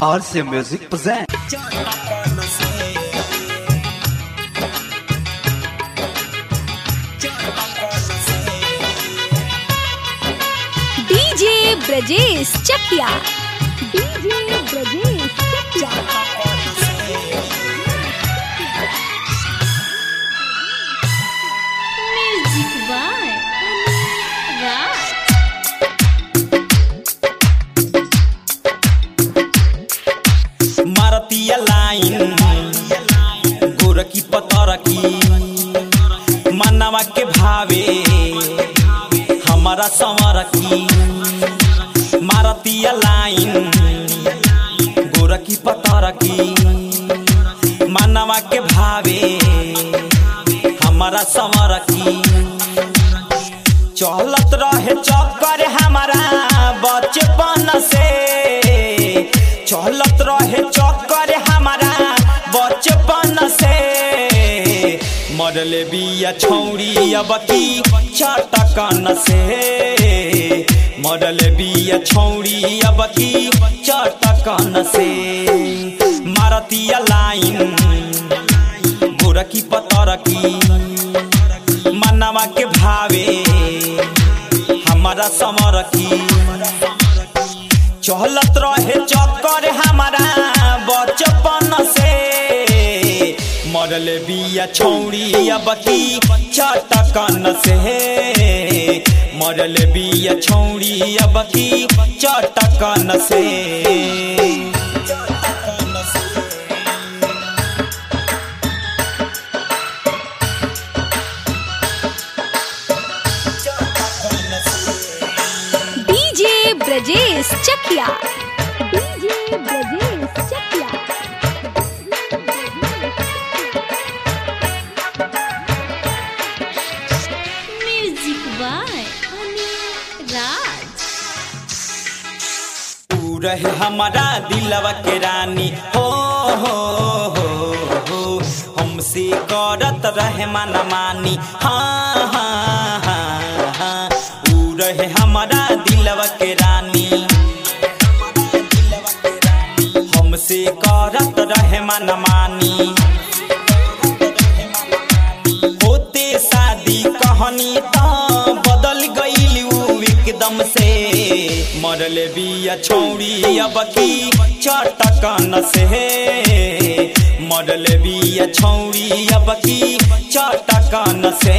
RC Music present. DJ Brajesh Chakia DJ Brajesh Chakia music by Raj मारतीय line गोरकी पतरकी मनवा के भावे हमारा संवरकी मारतीय लाइन गोरकी पतरकी मनवा के भावे हमारा संवरकी चलत रहे चक्कर हमारा बचपन से चलत रहे चक्कर हमारा बचपन से मरले बिया छौरी अब की चटकन से मरले बिया छौरी अब की चटकन से मारतीय लाइन गोरकी पतरकी मनवा के भावे हमारा समरकी चहलत रहे चक्कर हमारा बचपन से मरल बिया छौरी अब की चटकन से मरल बिया छौरी अब की चटकन से DJ Brajesh Chakia DJ Brajesh Chakia music by Anil Raj तू रहे हमारा दिलवा के रानी हो हो हो हो हमसे करत रहे मन मानी हाँ हाँ हाँ हाँ तू रहे हमारा दिलवा के रानी हमसे करत रहे मन मानी होते शादी कहानी त बदल गईल उ एकदम से मरल बिया छौरी अब की चटकन से मरल बिया छौरी अब की चटकन से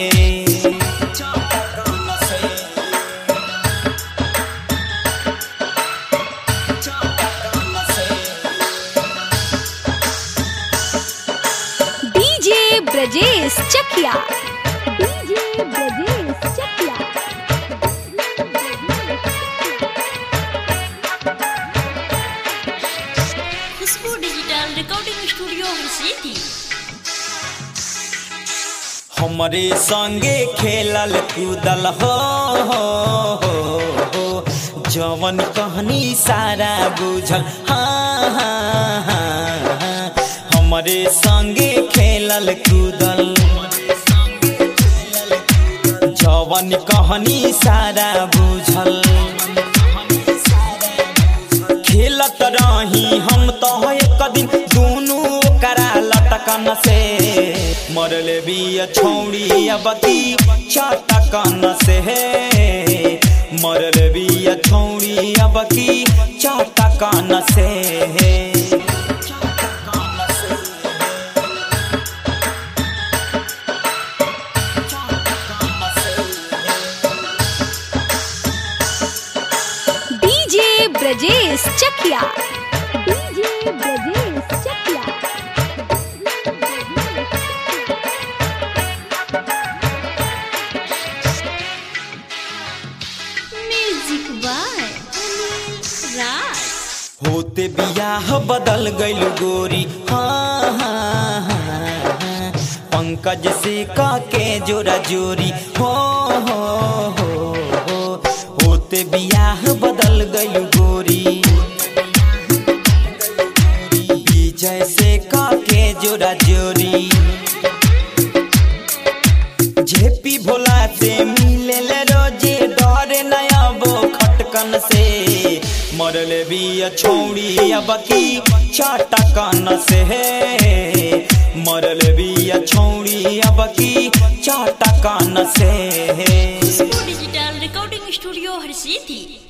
DJ Brajesh Chakia DJ Brajesh Chakia Khushboo digital recording studio city हमरे संगे खेलल कूदल हो हो हो हो जवन कहनी सारा बुझल हाँ हाँ हाँ हाँ। हमरे संगे खेलल कूदल जवन कहनी सारा बुझल खेलत रही हम तो एक दिन दोनों करा लटकन से मरले बिया छौड़ी अब की चटकन से मरले बिया छौड़ी अब की चटकन से DJ Brajesh Chakia DJ Brajesh Chakia music by Anil Raj होते बियाह बदल गइल गोरी हाँ हाँ हाँ हाँ। पंकज से का के जोरा जोरी हो हो हो हो होते बियाह बदल गइल गोरी विजय से का के जोरा जोरी झेपी भोला से मिले रोजे डरे नया बो खटकन से मरले बिया छौड़ी अब की चाटा कान से मरल बिया छौड़ी अब की चाटा कान से खुशबू डिजिटल रिकॉर्डिंग स्टूडियो हर सिटी